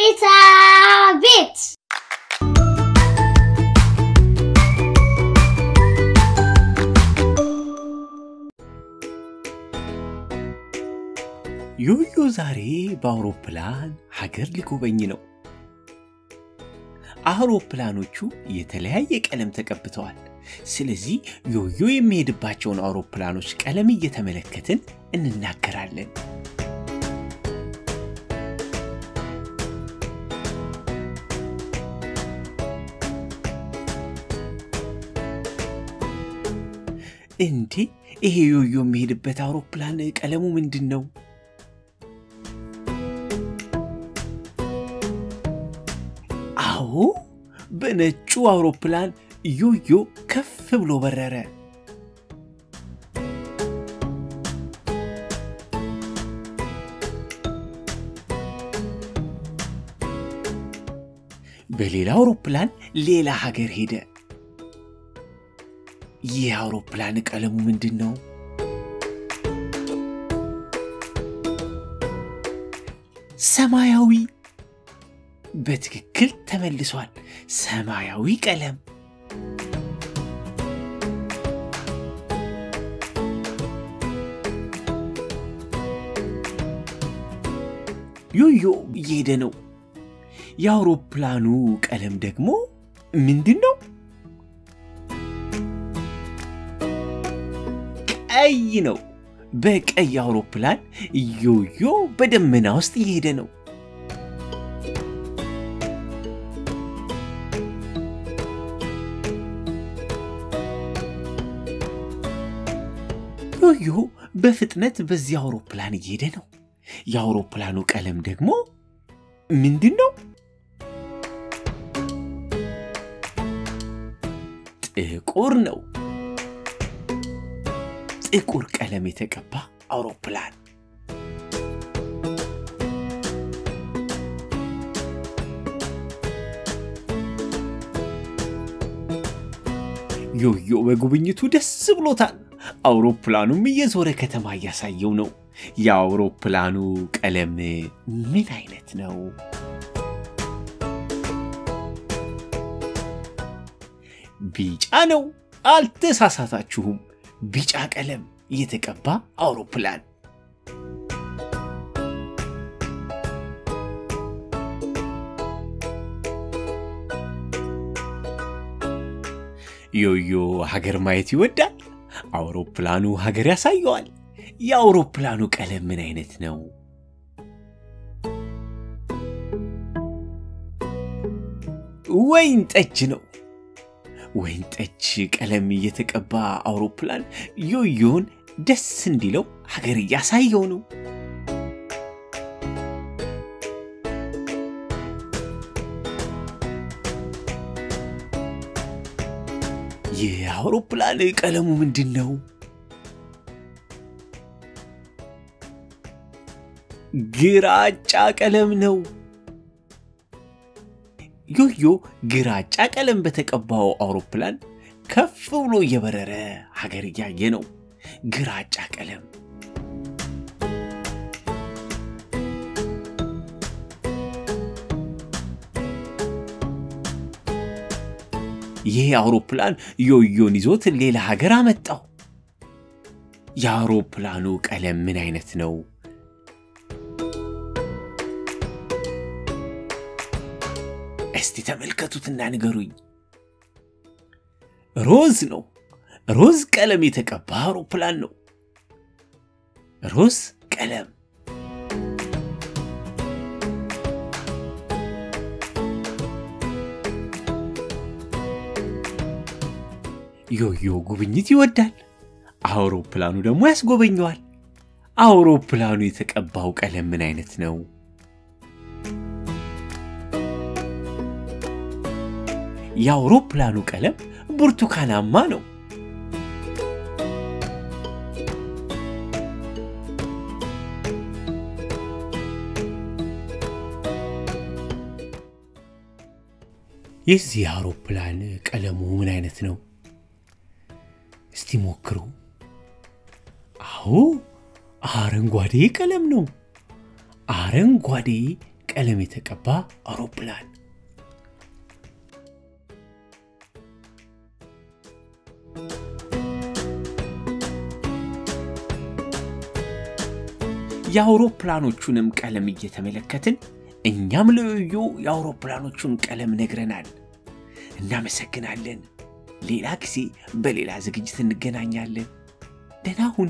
አቤት አቤት! ዮዮ ዛሬ በአውሮፕላን ሀገር ሊጎበኝ ነው። አውሮፕላኖቹ የተለያየ ቀለም ተቀብተዋል። ስለዚህ ዮዮ የሚሄድባቸውን አውሮፕላኖች ቀለም እየተመለከትን እንናገራለን። እንዴ ይሄ ዮዮ የሚሄድበት አውሮፕላን ቀለሙ ምንድን ነው? አዎ በነጩ አውሮፕላን ዮዮ ከፍ ብሎ በረረ። በሌላ አውሮፕላን ሌላ ሀገር ሄደ። ይህ አውሮፕላን ቀለሙ ምንድን ነው? ሰማያዊ። በትክክል ተመልሷል። ሰማያዊ ቀለም። ዮዮ እየሄደ ነው። የአውሮፕላኑ ቀለም ደግሞ ምንድን ነው? ቀይ ነው። በቀይ አውሮፕላን ዮዮ በደመና ውስጥ እየሄደ ነው። ዮዮ በፍጥነት በዚህ አውሮፕላን እየሄደ ነው። የአውሮፕላኑ ቀለም ደግሞ ምንድን ነው? ጥቁር ነው። ጥቁር ቀለም የተቀባ አውሮፕላን። ዮዮ በጉብኝቱ ደስ ብሎታል። አውሮፕላኑም እየዞረ ከተማ እያሳየው ነው። የአውሮፕላኑ ቀለም ምን አይነት ነው? ቢጫ ነው። አልተሳሳታችሁም። ቢጫ ቀለም የተቀባ አውሮፕላን። ዮዮ ሀገር ማየት ይወዳል። አውሮፕላኑ ሀገር ያሳየዋል። የአውሮፕላኑ ቀለም ምን አይነት ነው? ወይን ጠጅ ነው። ወይን ጠጅ ቀለም የተቀባ አውሮፕላን ዮዮን ደስ እንዲለው ሀገር እያሳየው ነው። ይህ አውሮፕላን ቀለሙ ምንድን ነው? ግራጫ ቀለም ነው። ዮዮ ግራጫ ቀለም በተቀባው አውሮፕላን ከፍ ብሎ እየበረረ ሀገር እያየ ነው። ግራጫ ቀለም ይህ አውሮፕላን ዮዮን ይዞት ሌላ ሀገር አመጣው። የአውሮፕላኑ ቀለም ምን አይነት ነው? እስቲ ተመልከቱትና ንገሩኝ። ሮዝ ነው። ሮዝ ቀለም የተቀባ አውሮፕላን ነው። ሮዝ ቀለም ዮዮ ጉብኝት ይወዳል። አውሮፕላኑ ደግሞ ያስጎበኘዋል። አውሮፕላኑ የተቀባው ቀለም ምን አይነት ነው? የአውሮፕላኑ ቀለም ብርቱካናማ ነው። የዚህ አውሮፕላን ቀለሙ ምን አይነት ነው? እስቲ ሞክሩ። አዎ አረንጓዴ ቀለም ነው። አረንጓዴ ቀለም የተቀባ አውሮፕላን የአውሮፕላኖቹንም ቀለም እየተመለከትን እኛም ለዮ የአውሮፕላኖቹን ቀለም ነግረናል። እናመሰግናለን። ሌላ ጊዜ በሌላ ዝግጅት እንገናኛለን። ደህና ሁኑ።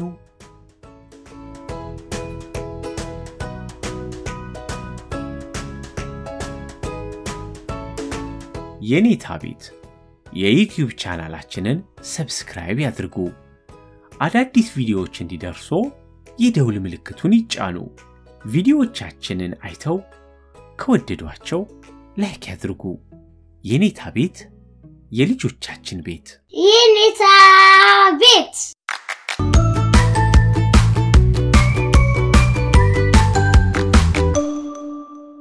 የኔታ ቤት የዩቲዩብ ቻናላችንን ሰብስክራይብ ያድርጉ። አዳዲስ ቪዲዮዎች እንዲደርሶ የደውል ምልክቱን ይጫኑ። ቪዲዮዎቻችንን አይተው ከወደዷቸው ላይክ ያድርጉ። የኔታ ቤት የልጆቻችን ቤት የኔታ ቤት